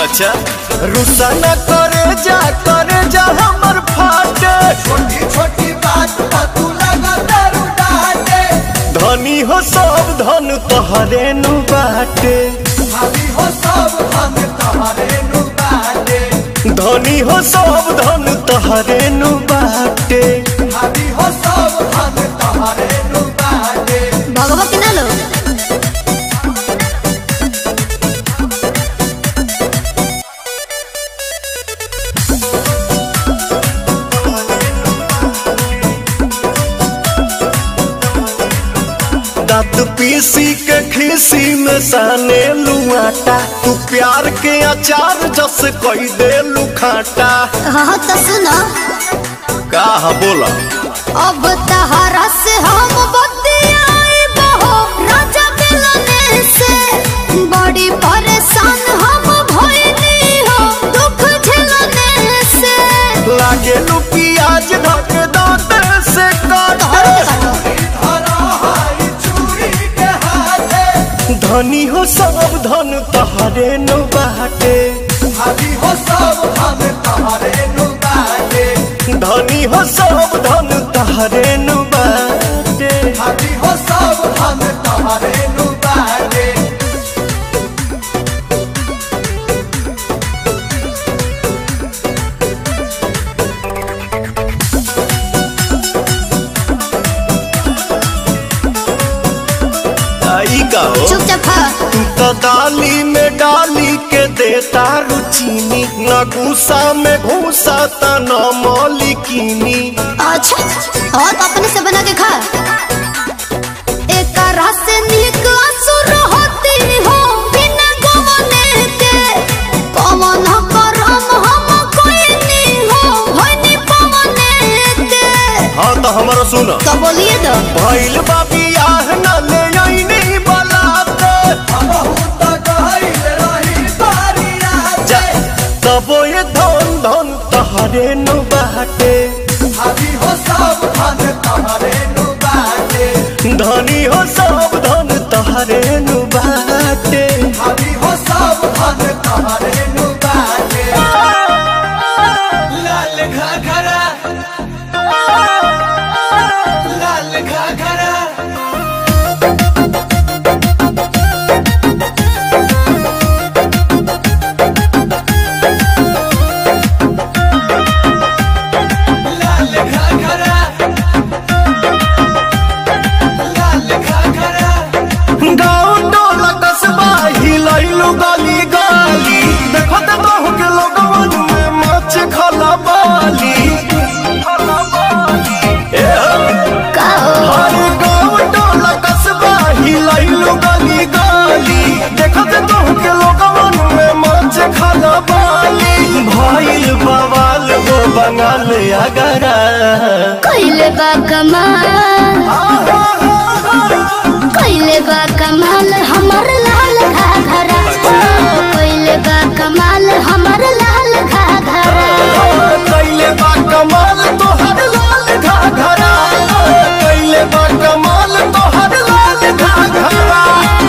अच्छा रुसा न करे जा करे जा हमर फाटे छोटी छोटी बात पर तू लगा दारू डाटे धनी हो सब धन तोहरे नु बाटे भाभी हो सब हम तुम्हारे नु बाटे धनी हो सब धन तोहरे नु बाटे भाभी हो सब हम तुम्हारे नु बाटे भगवा के ना लो दांत पीसी के खीसी में साने लुआटा तू प्यार के अचार जस कोई दे लुखाटा हाँ तो सुनो का बोला अब तहरा से हम बतियाए बहो राजा मिलने से बड़ी परेशान हम भइली हो दुख झेलने से लागे लू प्याज ढक दांत से काट धरा हाई चूड़ी के हाथे धनी हो सब धन तहरे नु बाटे भाभी हो सब हम तुम्हारे नु बाटे धनी हो सब धन तहरे नु बाटे भाभी हो सब हम तुम्हारे नु बाटे आई का हो चुपचाप खा तू तो दाली में डाली के देता रुचीनी न गुस्सा में घूसा त न मौलिकीनी अच्छा और तो अपने से बना के खा एक रस निक असुर होती हो बिना गवने के पवन करम हम कोई नहीं हो होनी पवने के हाँ तो हमारा सुन तो बोलिए तो भइल बाबी आह न ले आईनी बलाते बहुत गहिल रही बारी जा राते तबो ये धन धन तहरे नु बाटे भाभी हो सब हम तुम्हारे नु बाटे धनी हो सब धन तहरे नु बाटे भाभी हो सब हम तुम्हारे नु बाटे लाल घाघरा लाल घाघरा लाल घाघरा लाल घाघरा गाँव टोला कस्बा हिलैलु गली गली देखो त बहु के लोगवन में मच खला बाली ए का हो हर गाँव टोला कस्बा हिलैलु गली गली देखो त बहु के लोगवन में मच खला बाली भइल बवाल हो बंगाल अगरा कैले बा कमाल कैले बा कमाल हमर लाल घाघरा कैले बा कमाल हमर लाल घाघरा कैले बा कमाल तोहर लाल घाघरा कैले बा कमाल तोहर लाल घाघरा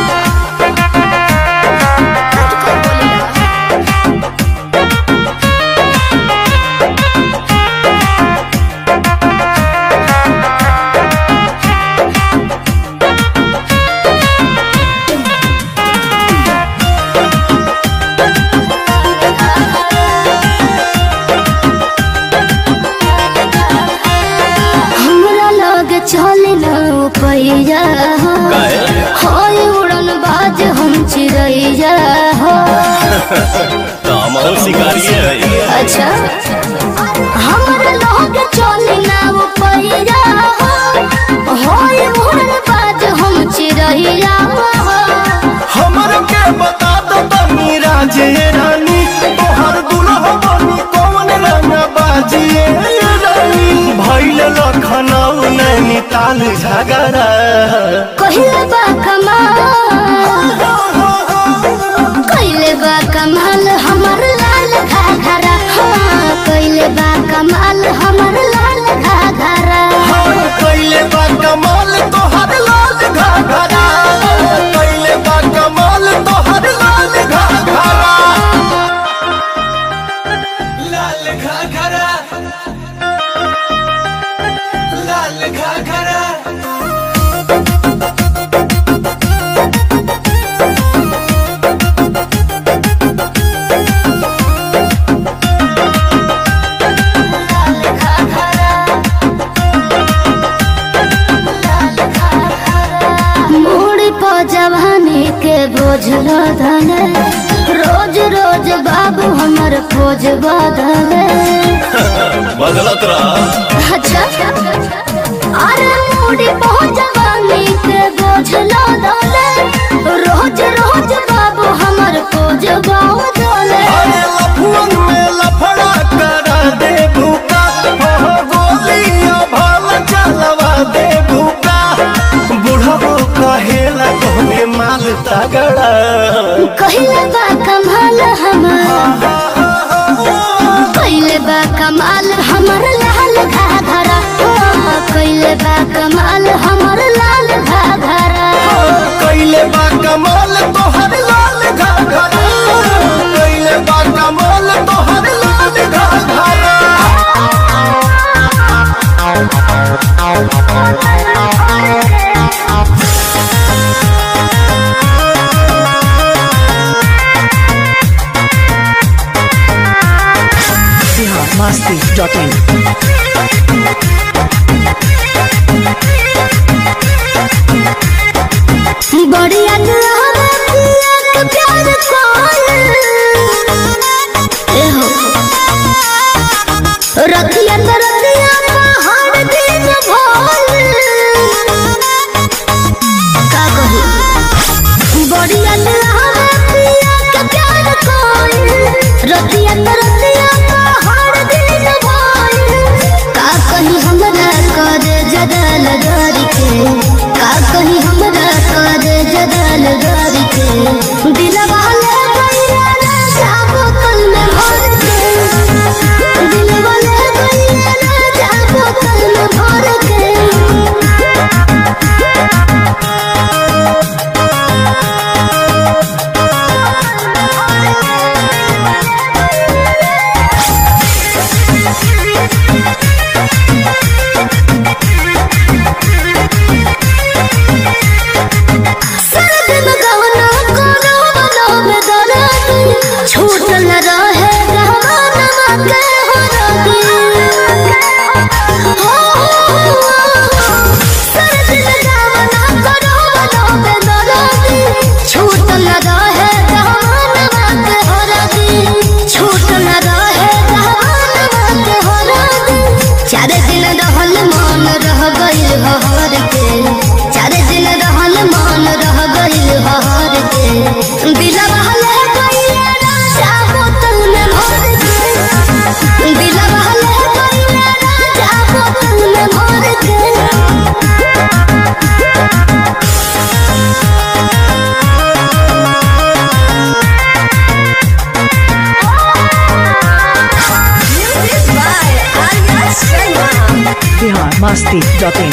हमरा लग चले न पैया हो होय उड़न बाज हम चिड़ैया हो अच्छा हमरा लग चले न पैया हो होय उड़न बाज हम चिड़ैया हो हमर के बता दो तनी राजे रानी तोहर दुल्हा बनी कौन रंग बाजिए रानी भइल लखनऊ नैनीताल झगड़ा कहिले बा कमाल कैले बा कमाल हमर लाल घाघरा हाँ कैले बा कमाल हमर लाल घाघरा हाँ, कैले बा कमाल तोहर लाल घाघरा कैले बा कमाल तोहर लाल घाघरा बदले रोज रोज बाबू हमर खोज बदले बदलत रहा अच्छा अरे मूडी बहुत जवानी के बोझ लदले रोज रोज बाबू हमर खोज बदले अरे लफुअन में लफड़ा करा दे भूका हो गोलियां भाल चलवा दे भूका बुढ़ाबो कहेला तोहके माल तगड़ा कहिले बा कमाल हमर कहिले बा कमाल हमर लाल घाघरा ओ, कहिले बा कमाल हमर लाल घाघरा कैले बा कमाल तोहर लाल घाघरा कैले बा कमाल तोहर लाल घाघरा biharmasti.in बढ़िया दुल्हा पिया के प्यार कौन ए हो रतिया तो रतिया पहाड़ दिन भोल का कही बढ़िया दुल्हा पिया के प्यार कौन रतिया तो रतिया पहाड़ दिन भोल का कही हमरा कर जदल डर के का कही हमरा कर जदल डर के दिलवा ले गइया ना जाबो कल में भर के दिलवा ले गइया ना जाबो कल में भर के सर्द में गहना कोनो बनो में दराती छूट न रहे गहना के हो राती हो सर्द में गहना कोनो बनो में दराती छूट न रहे गहना के हो राती छूट न रहे गहना के हो राती चार दिन रहल मन रह गइल हर के चार दिन रहल मन रह गइल हर के दिलवा ले गइल राजा बोतल में भर के दिलवा ले गइल राजा बोतल में भर के biharmasti.in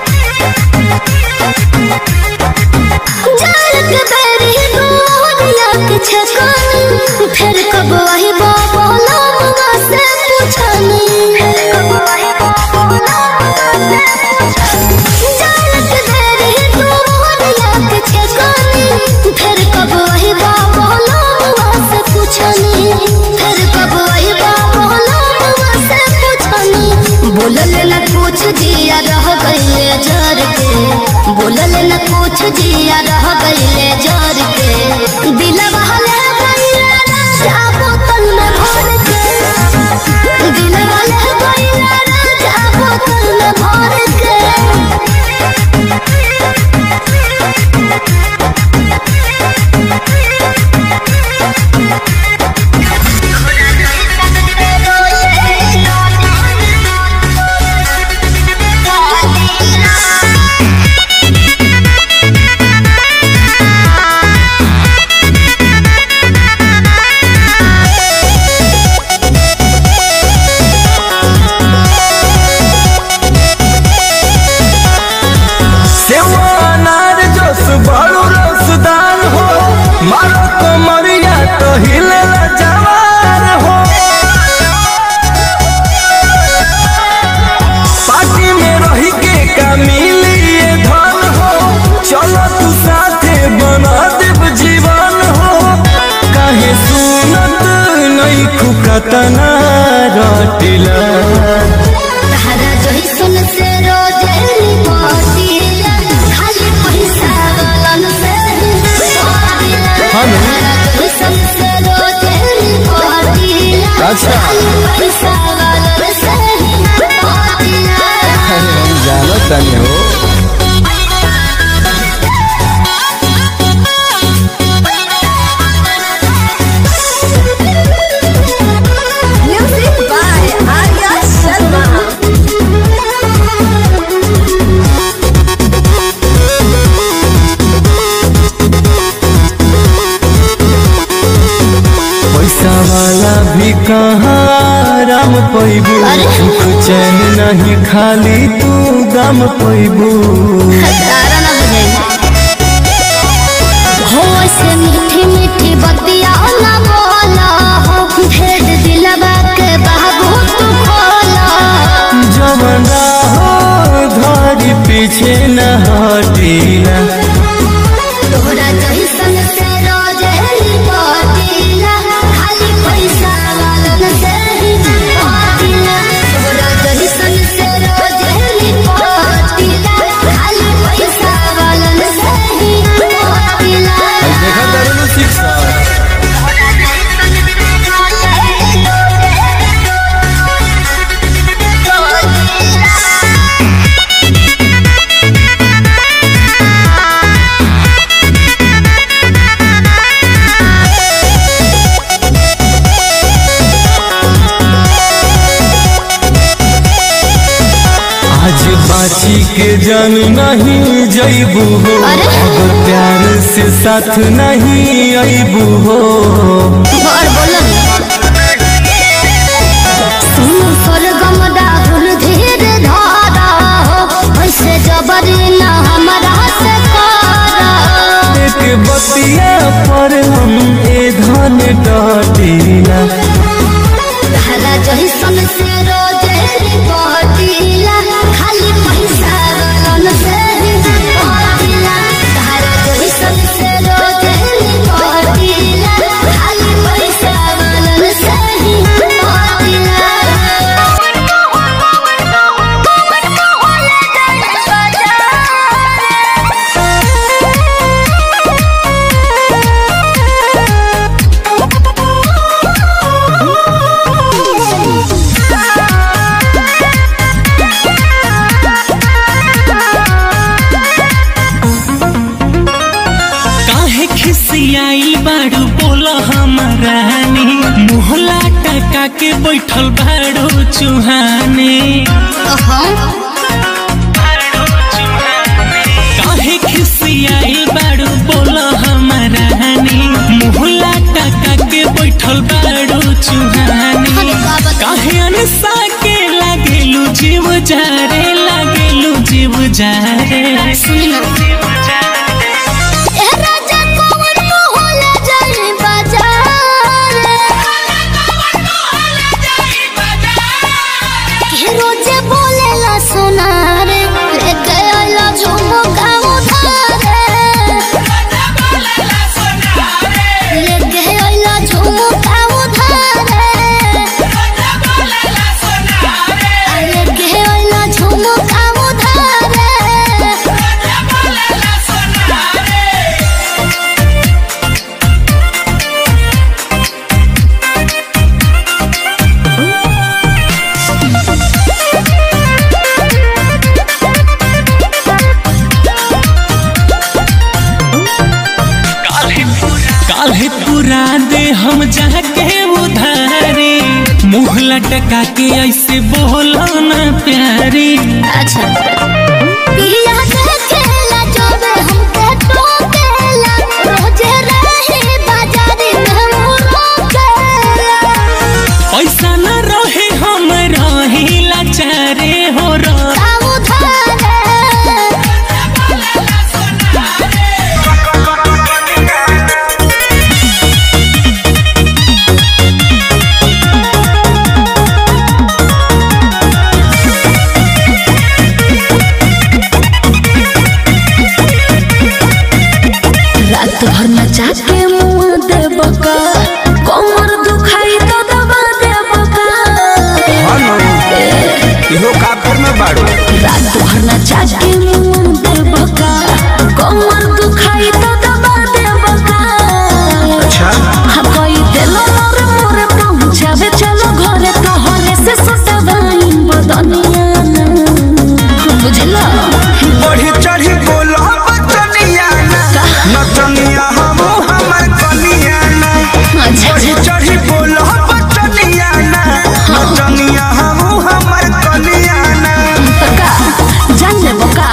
जालक बेरी दुनिया के छकानी फिर कब वही बाबा नाम से पूछनी जालक बेरी दुनिया के छकानी फिर कब वही बाबा नाम से पूछनी फिर कब वही बाबा नाम से पूछनी बोलल न कुछ जिया रह गइले जर के बोलल न कुछ जिया रह गइले जर के दिलवा ले गइले राजा बोतल में भर के दिलवा ले गइले राजा बोतल में भर के सेवा अनार जोस बड़ो रसदार हो मारो कमरिया तो हिले जवार हो पार्टी में रही के का मिली ये धन हो चलो तू साथे बना देव जीवन हो काहे सुनत नहीं खुकतना रटिला तारा जइसन से रोजे मोतीला खाली पैसा वालन से मोतीला अच्छा पैसा वाला से ही पातिया अरे हम जानो तनी हो Music by Arya Sharma. पैसा वाला भी कहाँ राम पैबू अरे? सुख चैन नहीं खाली तू गम पैबू तारा ना बजाई हो से मीठी मीठी बतिया ना बोला हो भेद दिलवा के बाबू तू खोला जवना हो धारी पीछे न हटीला तोरा जैसन से रोज पातिला खाली पैसा वाला से ही पातिला तोरा जैसन से रोज पातिला खाली पैसा वाला से ही पातिला देखा करेलू शिक्षा आज बाची के जन नहीं जैबू हो अरे? अगर प्यार से साथ नहीं अबू हो और बोलो सुनो स्वर्गम राहुल धीर धारा हो ऐसे जबरी ना हमारा से करा एक बतिया पर हम ए धन डटीला धारा जही सन से रोजे पहटिला खाली पैसा वालन से ही पहटिला धारा जही सन से रोजे पहटिला खाली पैसा वालन से ही काहे खिसियाई बाड़ू बोल हमारानी मुहला टका के बैठल बाड़ू चुहाने काहे खिसियाई बाड़ू बोल हमारानी मुहला टका के बैठल बाड़ू चुहाने काहे अनसा के लागेलू जीव जारे लागेलू जीव जारे सुनी ना ए राजा कौन मोहला जाई बाजार के रोजे बोलेला सोना रे लेके आइला झुमका उधारे लेके आइला झुमका उधारे लेके आइला झुमका उधारे काल्हे पूरा दे हम जाके उधारी मुँह लटका के ऐसे बोलो ना प्यारी अच्छा पिया देखेला जब हमके टोकेला रोजे रही बाजारी में मुरोकेला पैसा न रहे हम रही लाचारे हो रह काऊ धारे रात भर नचा के मुंह दे बका कमर दुखाई तो दबा दे बका इहो काफर में बाड़ू रात भर नचा के मुंह दे बका कमर दुखाई तो दबा दे बका अच्छा हाँ कोई दिल मोर मोर पहुंचावे चलो नचनिया हम हमर कनिया ना बढ़ी चढ़ी बोल बचनिया ना नचनिया हम हमर कनिया ना का जान ले बोका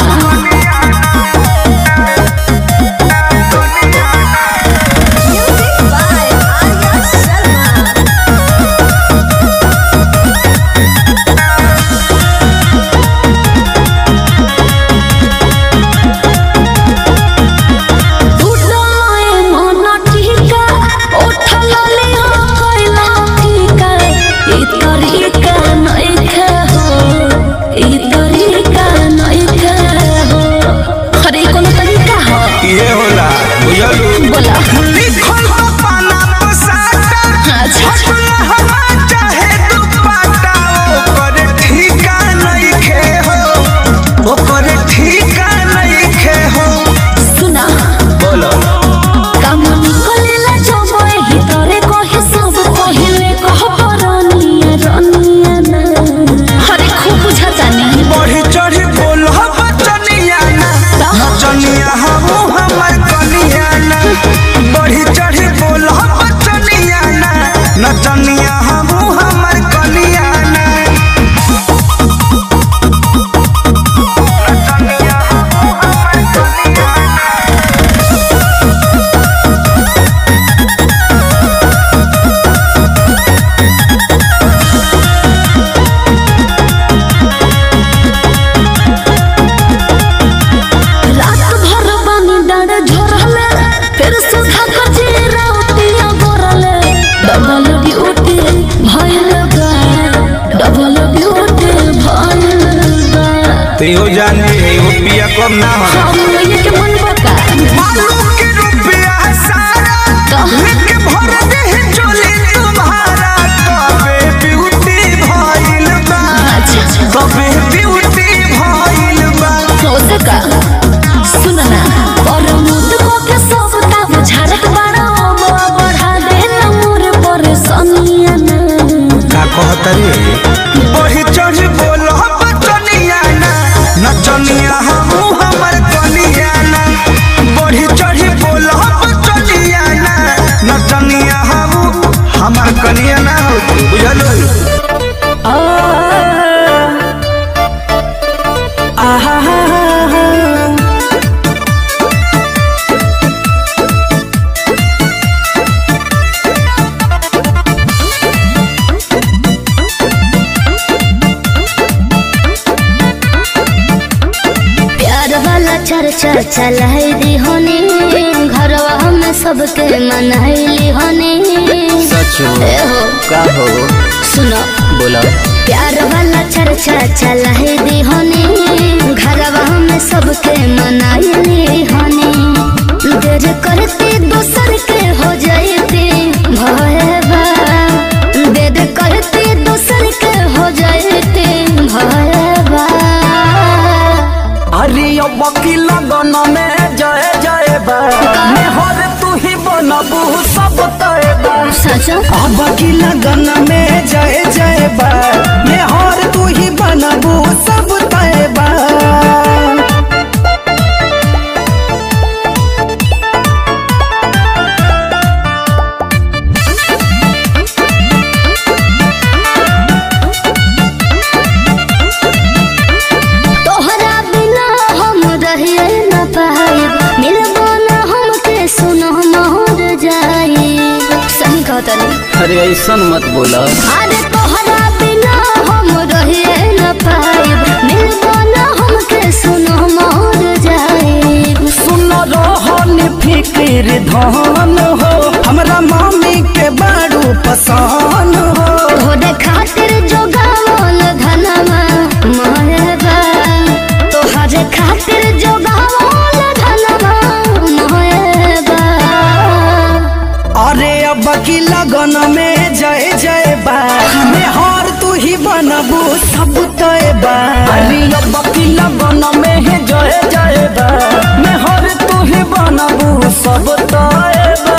अरे कोनो तरीका हो ये होला बुझलू बोला लिखल बा पाना पसाटा अच्छा छपला हवा चाहे दुपट्टा ओकर ठीका नइखे हो ओकर ठीका नइखे हो सुना बोलो काम निकलेला जबे हितरे कहे सब कहिले कह परनिया रनिया ना अरे खूब बुझाता नहीं बढ़ी चढ़ी बोल बचनिया ना नचनिया हम हमर कनिया ना बढ़ी चढ़ी बोल बचनिया ना नचनिया हम हमर कनिया ना नचनिया हम हमर कनिया ना रात भर बानी डाँडे झोरले फिर सुधा खजे राउतिया गोरले डबल ड्यूटी भइल बा डबल ड्यूटी भइल बा तो जानी है वो पिया कम ना हो हम ये के मन बका मालू के रुपया सारा लेके भर दे चोली तुम्हारा कबे ब्यूटी भइल बा अच्छा कबे ब्यूटी भइल बा हो सका सुन ना और मुद को के सब ताव झारत बाड़ा बढ़ा दे ना मोर परेशानिया ना का कहत रे बढ़ी चढ़ बोल बचनिया ना नचनिया हम हमर कनिया ना बढ़ी चढ़ बोल बचनिया ना नचनिया हम हमर कनिया ना बुझलो प्यार वाला चर्चा चलाई दी होनी घरवा में सबके मनाइली होनी सचो ए हो का हो सुनो बोला प्यार वाला चर्चा चलाई दी होनी घरवा में सबके मनाइली होनी देर करते दोसर के हो जाते भयबा देर करते दोसर के हो जाते भयबा अरे अब की लगन में जय जय बा हर तू ही बनबू सब तय बा सचो अब की लगन में जय जय बा हर तू ही बनबू सब तय बा तोहरा बिना हम रहिए न पाइब मिलबो न हमके सुनो मोर जाई सही कहता नहीं अरे ऐसा मत बोला अरे तोहरा बिना हम रहिए न पाइब मिलबो न हमके सुनो मोर जाई सुन रोहन फिक्र धन हो हमरा मामी के बड़ू पसान हो तोहरे खातिर जो गावल धनमा मोहबा तोहरे खातिर जो गावल धनमा मोहबा अरे अब की लगन में जय जय बा हर तू ही बनबू सब तय बा अरे अब की लगन में जय जय बा हर तू ही बनबू सब तय बा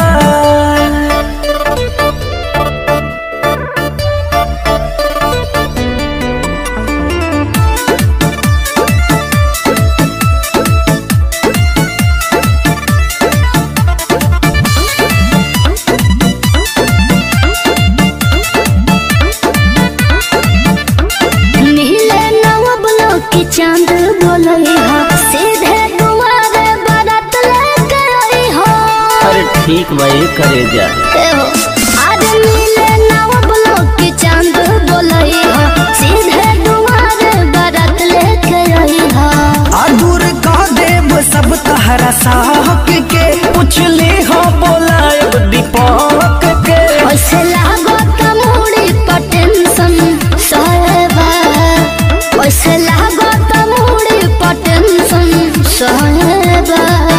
बोलई हा सीधे दुआरे बारात लेके आई हा अरे ठीक भाई करे जा ए हो आज मिले नव ब्लॉक की चांद बोलई हा सीधे दुआरे बारात लेके आई हा आ दूर कह देव सब तहरा साहक के पुछले हो बोलायब दीपक के ओसे लागो त मुड़ी पर टेंशन सहबा ओसे लागो त मुड़ी पर टेंशन सहबा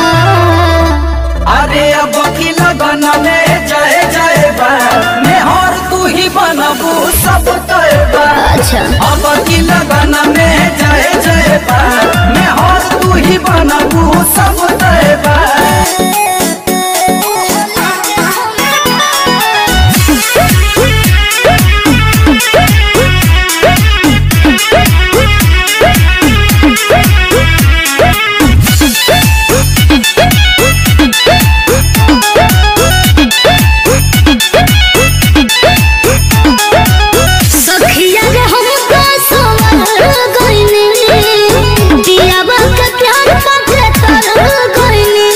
अरे अब की लगन में जय जय बा मेहर तू ही बनबू सब तय बा अच्छा अब की लगन में जय जय बा मेहर तू ही बनबू सब तय बा सखिया रे हमका सवर गइनी दियावा के प्यार पाके तर गइनी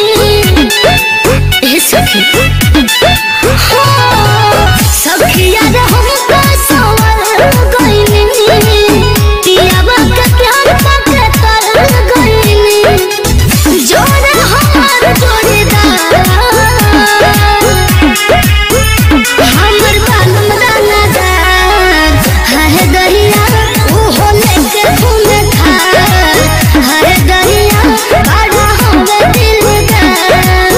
ए सखी हो सखिया रे हमका सवर गइनी दियावा के प्यार पाके तर गइनी जोड़ा हमार जोड़ीदार हमर बालम दानादार हाय दरिया ओहो लेके घूमे थार हाय दरिया बड़ा होवे दिलदार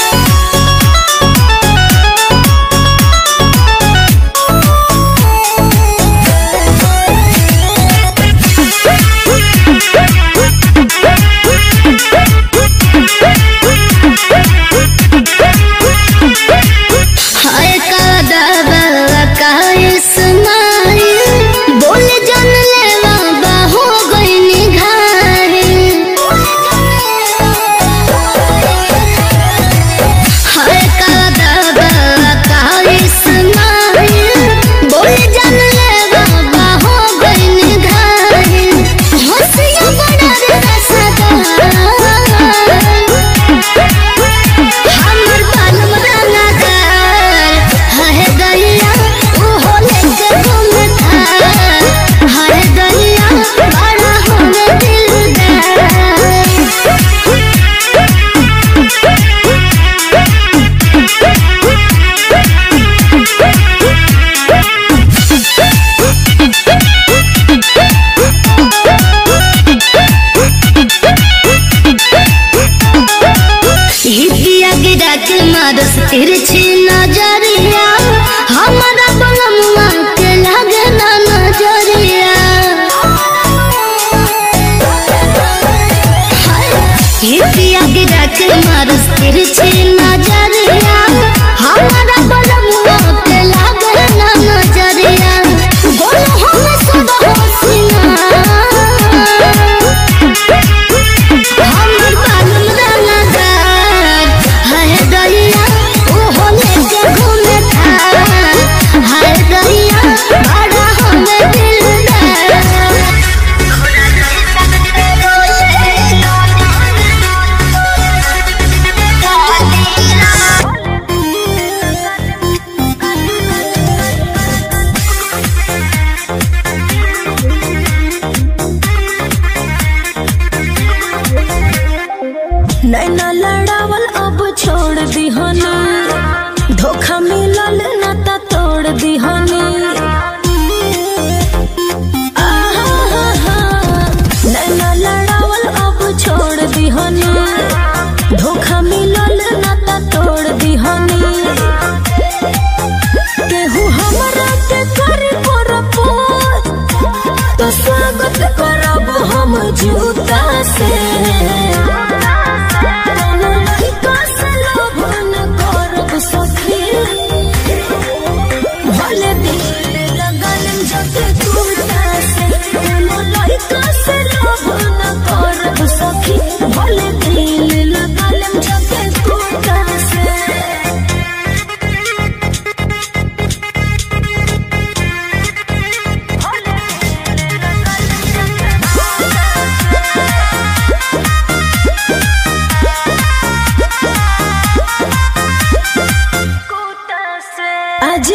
हाय का दावा का इस्माइल बोल जन लेवा बाहो गईनी घारी हाय का दावा का इस्माइल बोल जन लेवा बाहो गईनी घारी हंसिया बड़ा रे रसदार हमर बालम रंगदार हाय दरिया ओहो लेके घूमे थार हाय दरिया बड़ा होवे दिलदार हितिया गिरा के मारस तिरछी नजरिया हमारा बलमुआ के लगे ना नजरिया हितिया गिरा के मारस तिरछी नजरिया हमारा बलमुआ के लगे ना नजरिया बोलो हम सब होशियार हमर बालम रंगदार हाय दरिया ओहो लेके घूमे थार हाय दरिया बड़ा होवे दिलदार नैना लड़ावल अब छोड़ दिहनी धोखा मिलल ना त तोड़ दिहनी आहा, नैना लड़ावल अब छोड़ दिहनी धोखा मिलल ना त तोड़ दिहनी केहू हमरा के करी परपोज तो स्वागत करब हम जूता से कोनो लड़का से लोभ न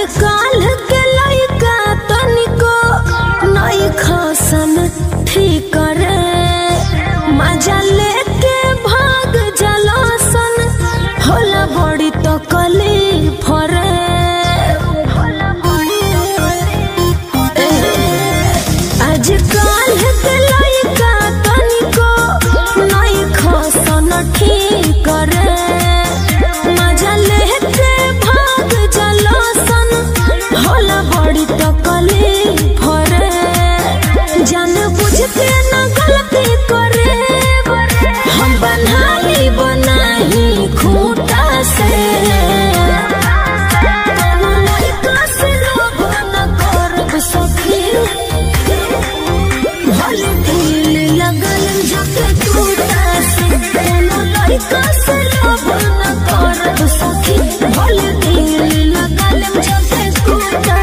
आजकल के लइका तनिको नई खसन ठीक रे मजा लेके भाग जलासन होला बड़ी तो कली फरे आजकल के लइका तनिको नई खसन ठीक रे मजा लेके भाग जलासन होला बड़ी तो कली फरे जान बुझ के न गलती करे हम बनाई बनाही खूटा से कोनो लइका से लोभ न करब सखी भले दिल लगल जके टूटा से कोनो लइका से लोभ न करब सखी भले दिल लगल जके टूटा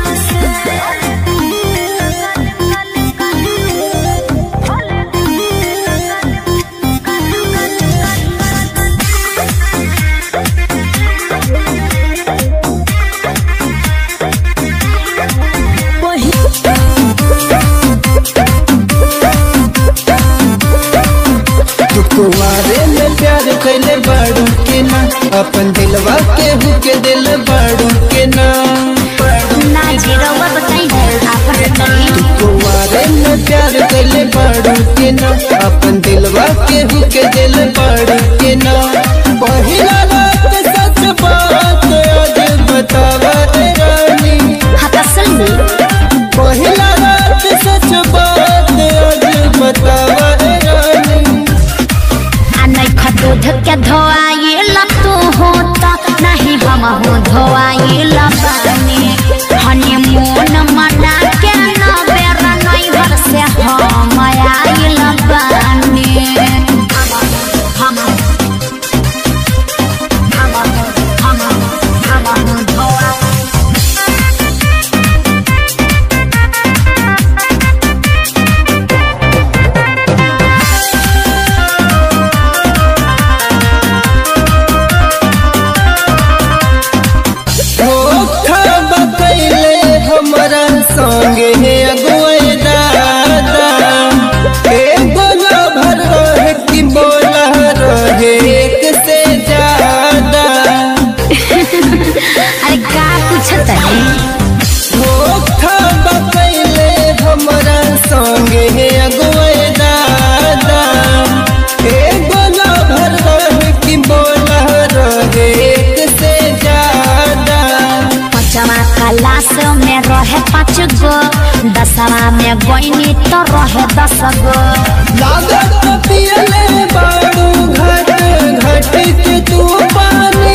तू कुआरे में प्यार कैले बाड़ू के ना अपन दिलवा के हुके दिल बाड़ू के ना ना जीरोवा बताई तू कुआरे में प्यार कैले बाड़ू के ना अपन दिलवा के हुके दिल बाड़ू के ना पहिला रात सच बात आज बतावा रे रानी हाँ असल में पहिला रात सच बात आज बतावा रे रानी आ नहीं खदूध के धोआइल तू होता नहीं हम हो धोआइल बानी हनीमून मना के न बेर नहीं भर से हम आइल बानी हम हम हम हम हम धोआ धोखा बकैले हमरा संगे अगुए दादा एगो भर रहे कि बोला रहे एक से ज्यादा अरे का पूछत है धोखा बकैले हमरा संगे अगुए दादा एगो भर रहे कि बोला रहे एक से ज्यादा पचमा क्लास में रहे पाँच गो दसवा में गईनी तो रहे दस गो लागत पियले बाड़ू घट घट के तू पानी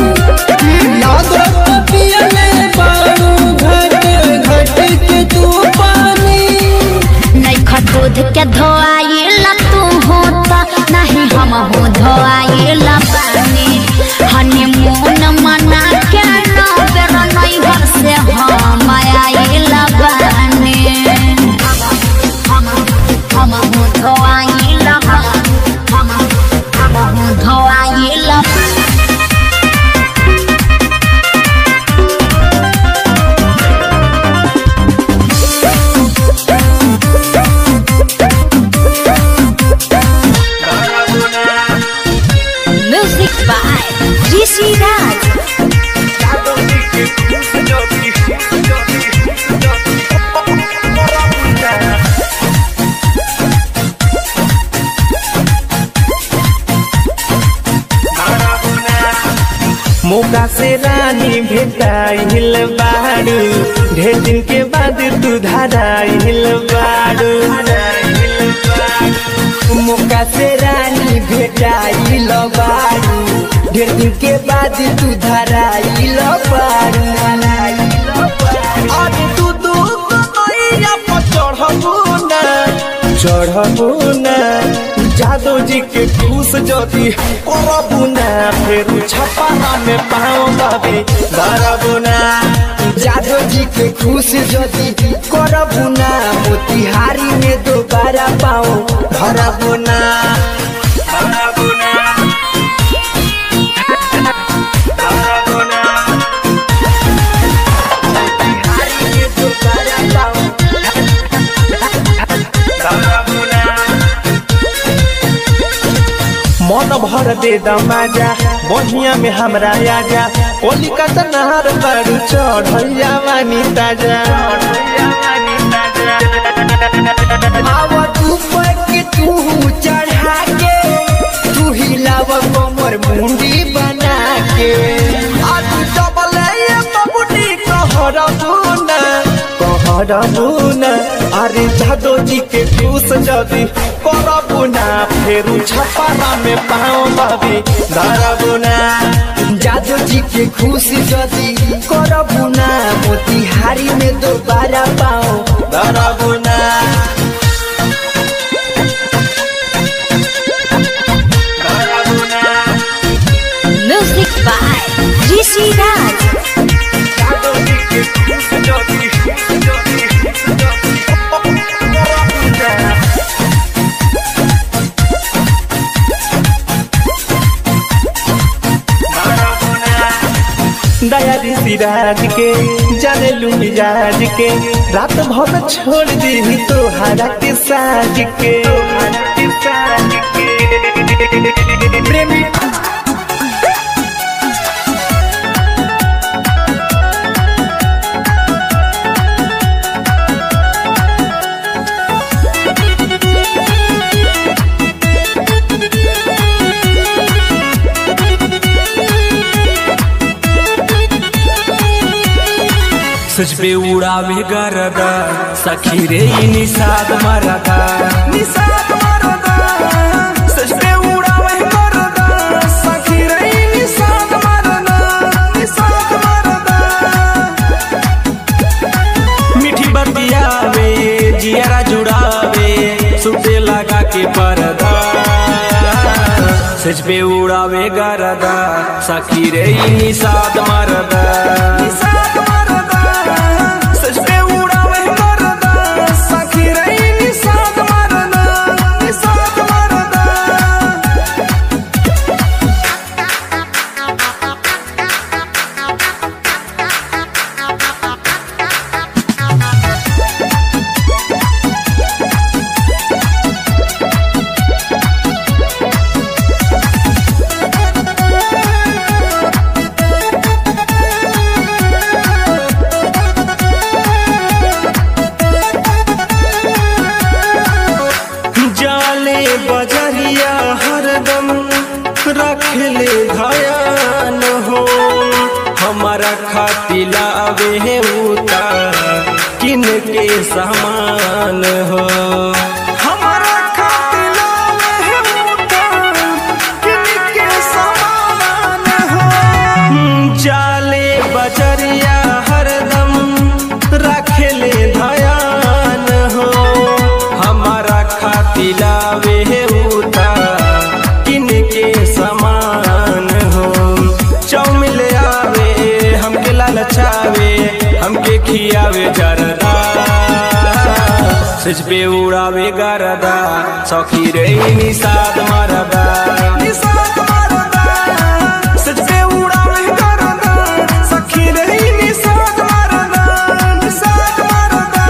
लागत पियले बाड़ू घट घट के तू पानी नहीं खदूध के धोआइल तू होता नहीं हम हो धोआइल पानी हनीमून मना के न बेर नहीं घर से हम आइल बानी हम हम हो धोआइल हम हम हो धोआइल म्यूजिक बाय ऋषि राज मौका से रानी भेटाइल बाड़ू ढेर दिन के बाद तू धराइल बाड़ू मौका से रानी भेटाइल बाड़ू ढेर दिन के बाद तू धराइल बाड़ू अरे तू दू नैया पर चढ़बू ना चढ़बू ना जादव जी के खुश ज्योति करबू ना फिर छपाना में पाओ बाबे धरबू ना जादव जी के खुश जदी करबू ना मोतिहारी में दोबारा पाओ धरबू ना धरबू ना धरबू ना दे दमाजा बढ़िया में हमरा आजा कोलिका तनहर बड़ू चढ़ैया वानी ताजा आवा तू के तू चढ़ा के तू हिलाव कमर मुंडी बना के आज डबल ये बबुनी कहर बुना कहर बुना अरे जादो जी के खुश जदी कर बुना फेरू छपारा में पाँव बाबी धर बुना जादू जी के खुशी जदी करबू ना मोतिहारी में दोबारा पाओ धर बुना धर बुना म्यूजिक बाय ऋषि राज जादो जी के खुश जदी जदी जदी कर बुना दया ऋषि राज के जाने लू मिजाज के रात भर छोड़ दी तोहरा के साज के तोहरा के साज के प्रेमी सच पे उड़ावे गरदा सखी रे ई निषाद मरदा निसात मरदा सच पे उड़ावे करदा सखी रे निसात मरदा निसात मरदा मीठी बतियावे जियरा जुड़ावे सुते लगा के परदा सच पे उड़ावे गरदा सखी रे ई निषाद मरदा निसात मरदा सच पे उड़ावे करदा सखी रे निसात मरदा निसात मरदा जाले बजरिया हरदम रख ले धयान हो हमारा खातिला आवे है उता किन के सामान हो हमारा खातिला में होता किनके समान हो जाले बजरिया हरदम रख ले धयान हो हमारा खातिला वे है उता किन के सामान हो चौमिल आवे हमके लालचावे हमके खियावे जरदा सच पे उड़ावे गरदा सखी रे निषाद मरदा निसात मरदा सच पे उड़ावे करदा सखी रे निसात मरदा निसात मरदा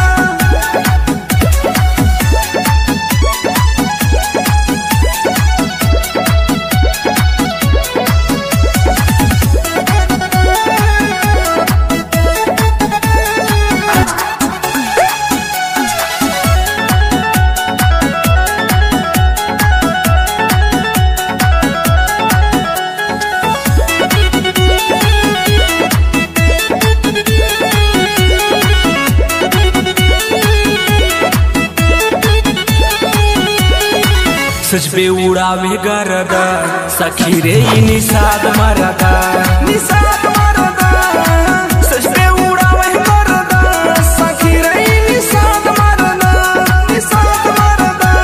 सच पे उड़ावे गरदा सखी रे ई निषाद मरदा निसात मरदा सच पे उड़ावे करदा सखी रे निसात मरदा निसात मरदा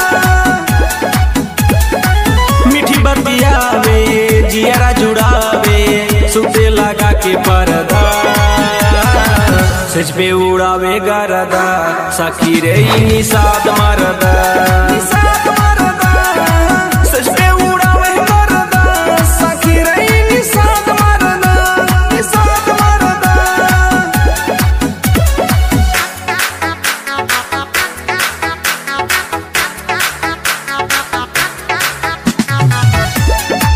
मीठी बतियावे जियरा जुड़ावे सुते लगा के परदा सच पे उड़ावे गरदा सखी रे ई निषाद मरदा निसात मरदा सच पे उड़ावे करदा सखी रे निसात मरदा निसात मरदा Thank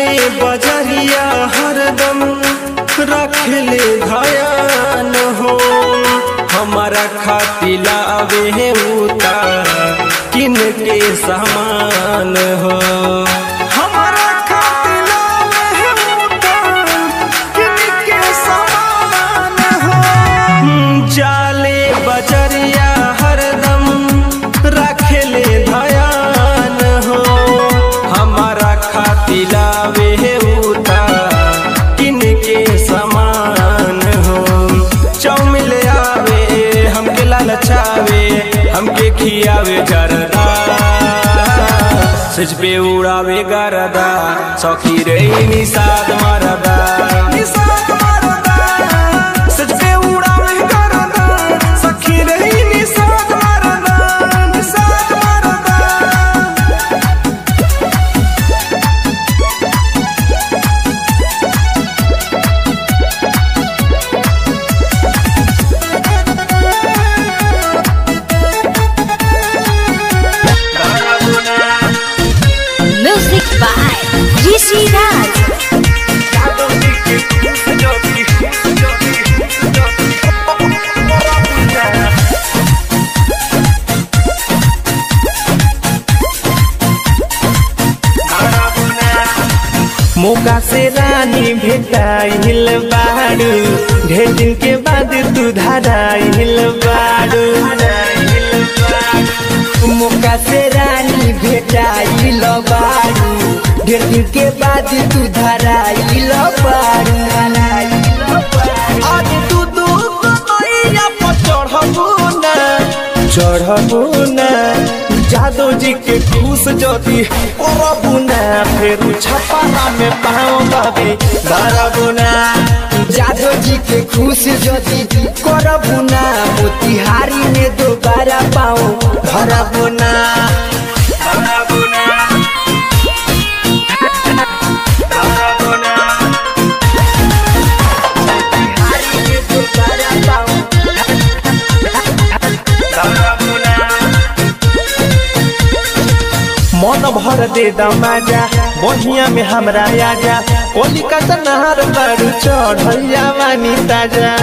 जाले बजरिया हरदम रखले धयान हो हमारा खातिला आवे उता किन के सामान हो हमारा खातिला आवे उता किन के सामान हो जाले बजरिया हरदम रखले धयान हो हमारा खातिला वे उता किन के समान हो चौमिल आवे हमके लालचावे हमके खियावे जरदा सच पे उड़ावे गरदा सौखी रे निषाद मरदा निषाद मरदा सच पे उड़ावे गरदा सखी रे निषाद मरदा निषाद मरदा म्यूजिक बाय ऋषि राज मौका से रानी भेटाइल बाड़ू ढेर दिन के बाद तू धराइल बाड़ू मौका से रानी भेटाइल बारू ढेर दिन के बाद तू धराइल बारू आज तू दू मैया पर चढ़बू ना चढ़बू ना जादो जी के खुश ज्योति करबू ना फेर छपारा में पाँव बाबे धरबू ना जादव जी के खुश जदि करबू ना मोतिहारी में दोबारा पाओ धरबू ना धरबू ना धरबू ना मन भर दे दमाजा बढ़िया में हमरा आजा कोलिकाता नहर बारू चढ़ैया वानी ताजा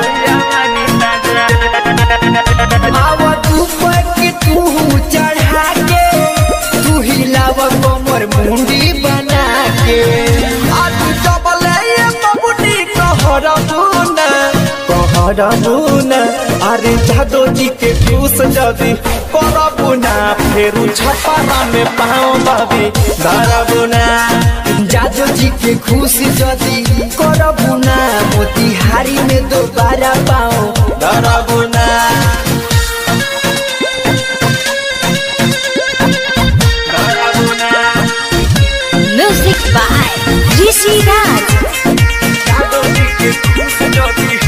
आवा तू के तू चढ़ा के तू हिलाव कमर मुंडी बना के आज डबले ये बबुनी कहरबू ना कहरबू ना अरे जादो जी के खुश जदी करबू ना फेरू छपारा में पाँव बाबी धरबू ना जादव जी के खुश जदि करबू ना मोतिहारी में दोबारा पाओ धरबू ना धरबू ना म्यूजिक बाय ऋषि राज जादो जी के खुश जदी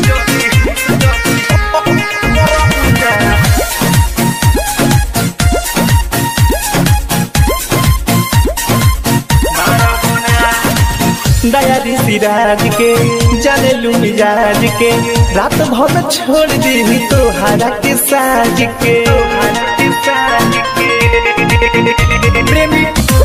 करबू ना दया ऋषि राज के जाने लू मिजाज के रात भर छोड़ दी तोहरा के साज के प्रेमी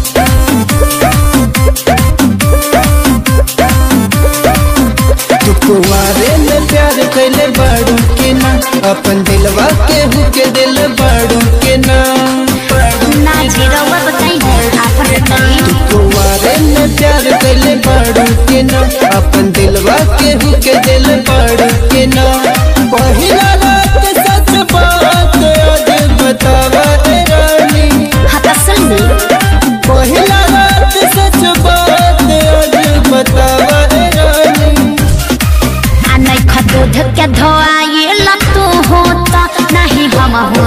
तू कुआरे में प्यार कैले बाड़ू के ना अपन दिलवा के हुके दिल बाड़ू के ना ना जीरोवा बताई आपन तनी कुआरे में प्यार कैले बाड़ू के ना अपन दिलवा के हुके दिल बाड़ू के ना पहिला रात सच बात आज बतावा ए रानी हाँ असल में पहिला रात सच बात आज बतावा ए रानी आ नहीं खतो धक्के धोआए लतो होता नहीं हम हो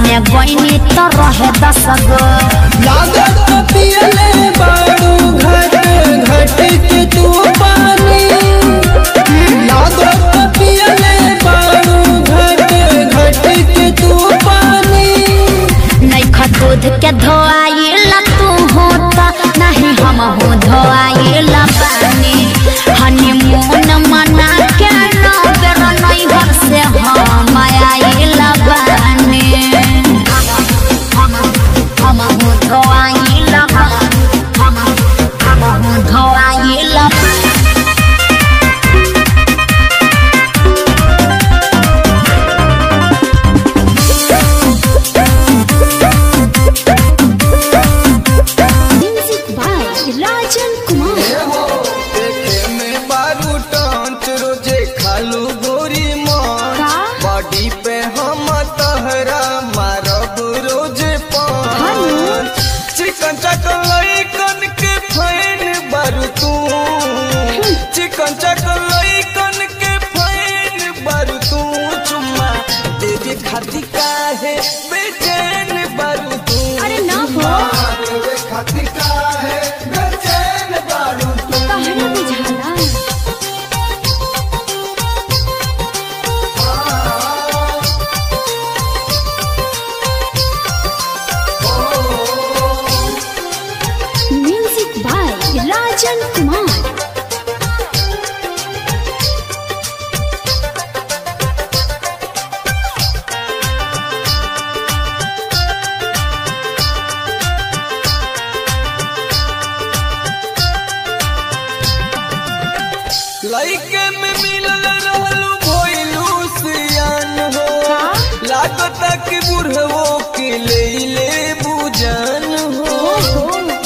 में गईनी तो रहे दस गो लागत पियले बाड़ू घट घट के तू पानी लागत पियले बाड़ू घट घट के तू पानी नैखा दूध के धोआइल तू होता नहीं हम हो धोआइल पानी हनीमून मना के नो बेर नहीं घर से हम आइल बानी हम हम हो धोआइल हम हम हो धोआइल म्यूजिक बाय राजन कुमार देखे में बारू टांच रोजे खालू गोरी मान बॉडी पे हम तहरा मारब रोजे पान चिकन चकन लइकन के फैन बारू तू चिकन चकन लइकन के फैन बारू तू चुम्मा देवे खाती काहे बेचैन बारू तू अरे ना हो देवे खाती काहे बेचैन बारू तू कहना बुझाला म्यूजिक बाय राजन कुमार लइके में मिलल रहलू भइलू सियान हो लागत कि बुढ़वो के ले ले बुजान हो हो,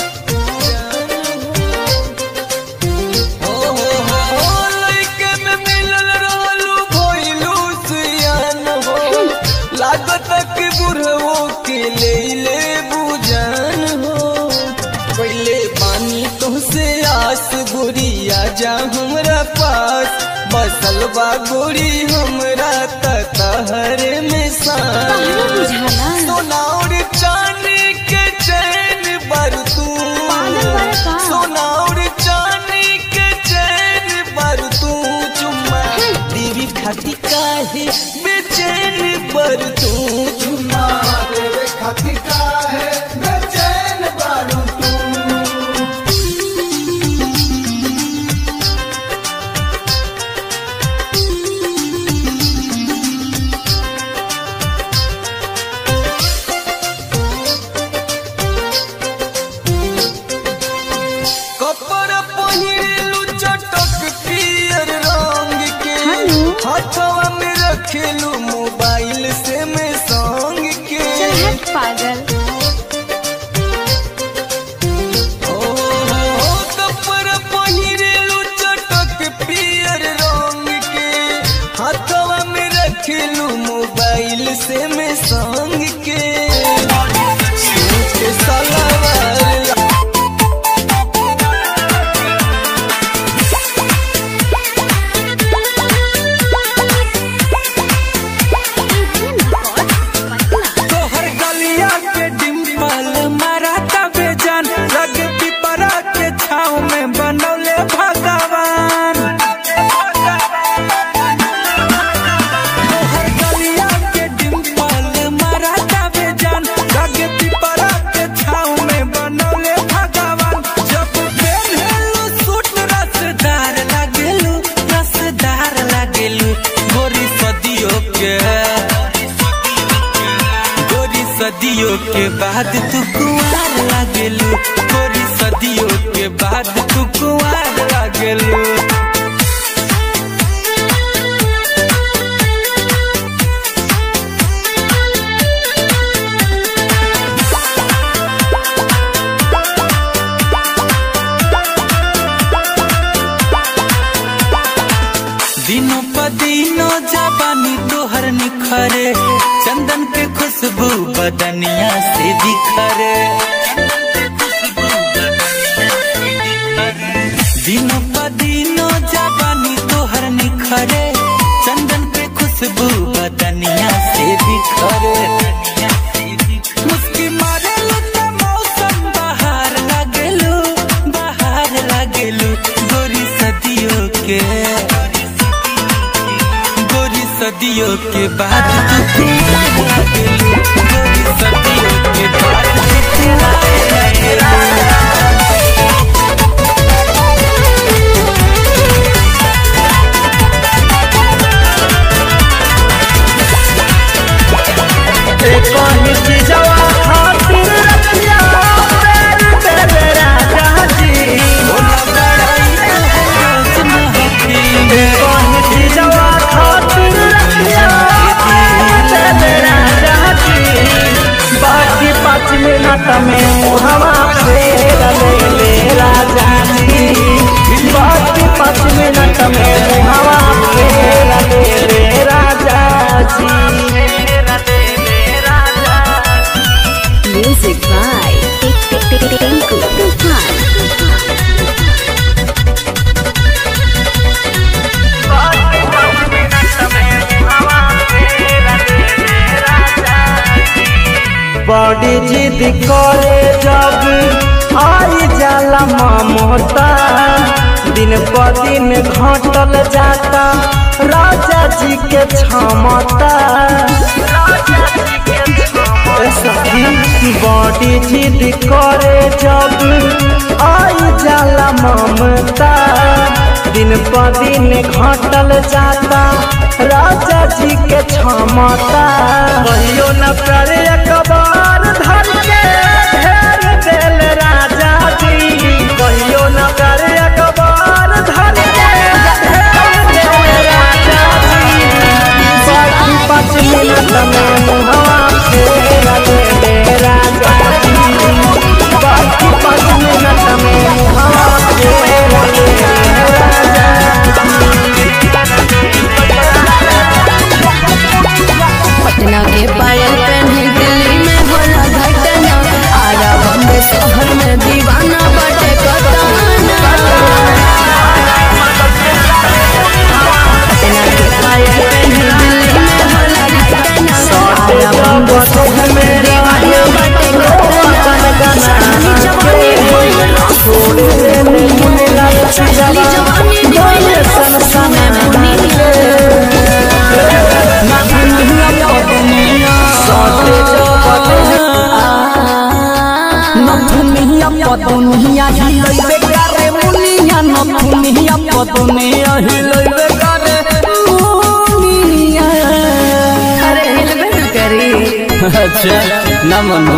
हो, हो, लइके में मिलल रहलू भइलू सियान हो लागत कि बुढ़वो के ले ले बुजान हो पहले पानी तुमसे आस गोरिया जा हमरा पास बसल बा गोरी हमरा तहरे में कहना सांस बुझाला सोना और चांदी के चैन बर तू पागल वाला का? सोना और चांदी के चैन बर तू चुम्मा देवी खाती काहे बेचैन बर तू चुम्मा देवी खाती काहे बेचैन बर तू कपड़ा पहिरेलू चटक पियर रंग के हाथवा में रखेलू मोबाइल से में संग के चल हट पागल ओ, हो, हो, कपड़ा पहिरेलू चटक पियर रंग के हाथवा में रखेलू मोबाइल से में संग के के सलवार तोहर गलिया के डिम्पल मारा तबे जान रग पिपरा के छाव में बनौले भगवान तोहर गलिया के डिम्पल मारा तबे जान रग पिपरा के छाव में बनौले भगवान जब पहनलू सूट रसदार लागेलू रसदार लागेलू गोरी सदियों के गोरी सदियों के बाद तू कुआर लागेलू गोरी सदियों के बाद तू कुआर लागेलू दिनों प दिनों जबानी तोहर निखरे चंदन के खुशबू बदनिया से बिखरे दिनों प दिनों जबानी तोहर निखरे चंदन के खुशबू बदनिया से बिखरे मिनट में मुहवा फेर ले ले राजा जी बस पाँच मिनट में मुहवा फेर ले ले राजा जी Music by Tinku Tufan. बड़ी जिद करे जब आई जाला ममता दिन प दिन घटल जाता राजा जी के क्षमता ए सखी बड़ी जिद करे जब आई जाला ममता दिन प दिन घटल जाता राजा जी के क्षमता कहियो न करे अखबार धर के घेर देल राजा जी कहियो न करे अखबार धर के घेर देल राजा जी बाकी पाँच मिनट में मुहवा फेर ले ले राजा जी बाकी पाँच मिनट में मुहवा फेर ले ले राजा पटना के पायल पहने दिल्ली में होला घटना आरा बम्बे शहर में दीवाना बटे कताना पटना के पायल पहने दिल्ली में होला घटना आरा बम्बे शहर में दीवाना बटे कताना साली जवानी भइल साली जवानी भइल सन सन नथुनिया पतुनिया हिलैबे करे मुनिया नथुनिया पतुनिया हिलैबे करे मुनिया अरे हिलबे न करी अच्छा ना मनु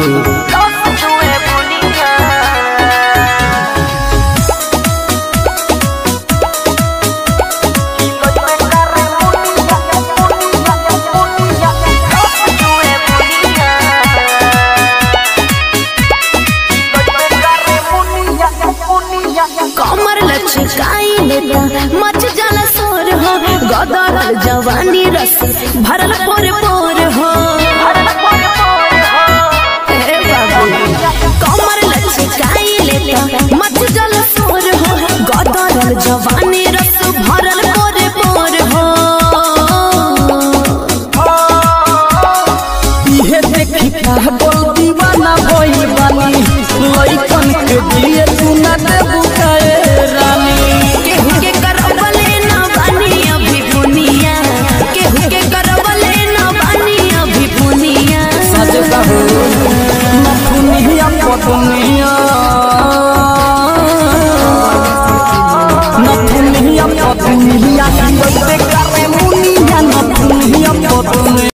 कमर लचकाई लेता मच जाला सोर हो गदर जवानी रस भरल पोरे